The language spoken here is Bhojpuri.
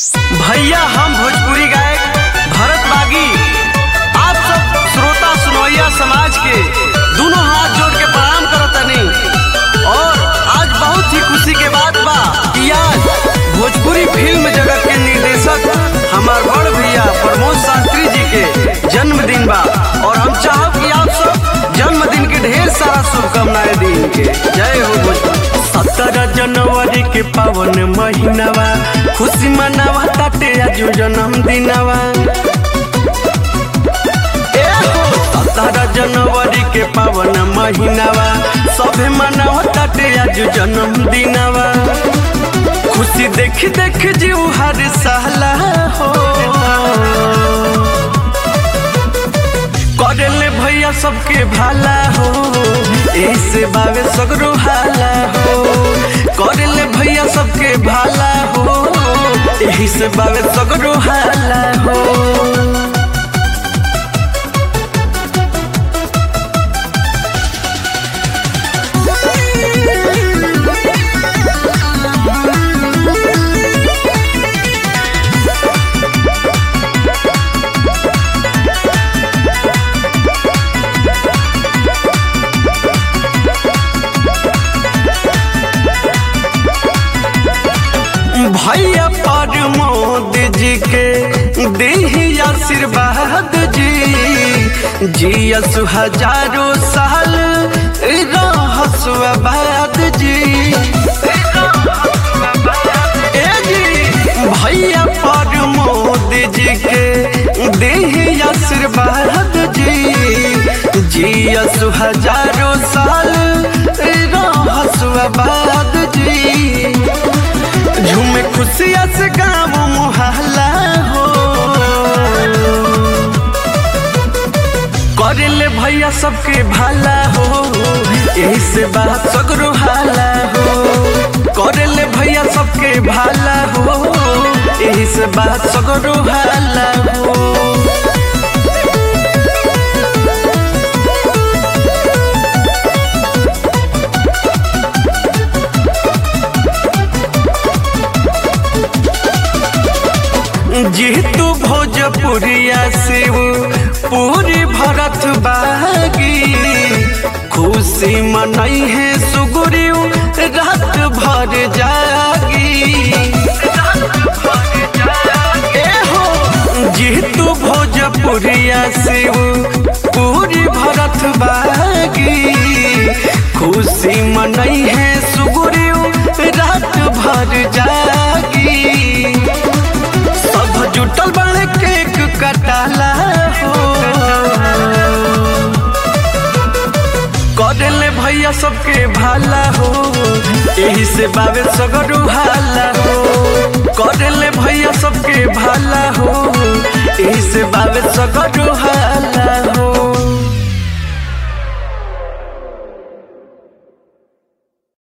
भैया हम भोजपुरी गायक भरत बागी आप सब श्रोता सुनवैया समाज के दोनों हाथ जोड़ के प्रणाम करतनी और आज बहुत ही खुशी के बात बा कि आज भोजपुरी फिल्म जगत के निर्देशक हमार बड़ भैया प्रमोद शास्त्री जी के जन्मदिन बा और हम चाहब कि आप सब जन्मदिन के ढेर सारा शुभकामनाएं दी इनके जय हो भोजपुरी सत्रह जनवरी के पावन महीनावा खुशी मनावा ताटे आज जन्मदिनवा ए हो, सत्रह जनवरी के पावन महीनावा सभे मनावा ताटे आज जन्मदिनवा खुशी देख देख जीव हर साला हो करेले भैया सबके भाला हो ऐसे बावे सगरो हाला हो करेले भैया सबके भाला हो यही से बावे सगरो हाला हो भैया प्रमोद जी के देही आशीर्वाद जी जियस हजारों साल रहस आबाद जी ए जी भैया प्रमोद जी के देही आशीर्वाद जी जियस हजारों साल रहस आबाद जी झूमे खुशिया से गाँव मुहल्ला हो करेले भैया सबके भाला हो यही से बात सगरो हाला हो करेले भैया सबके भाला हो यही से बात सगरो हाला हो जीतू भोजपुरिया शिव पूरी भरत बागी खुशी मनई है सुगुरियू रात भर जागी ए हो जीतू भोजपुरिया शिव पूरी भरत बागी खुशी मनई है सुगुरियू रात भर जागी सब जुटल बड़े केक कटाला हो करेले भैया सबके भाला हो यही से बावे सगरू हाला हो करेले भैया सबके भाला हो यही से बावे सगरू हाला हो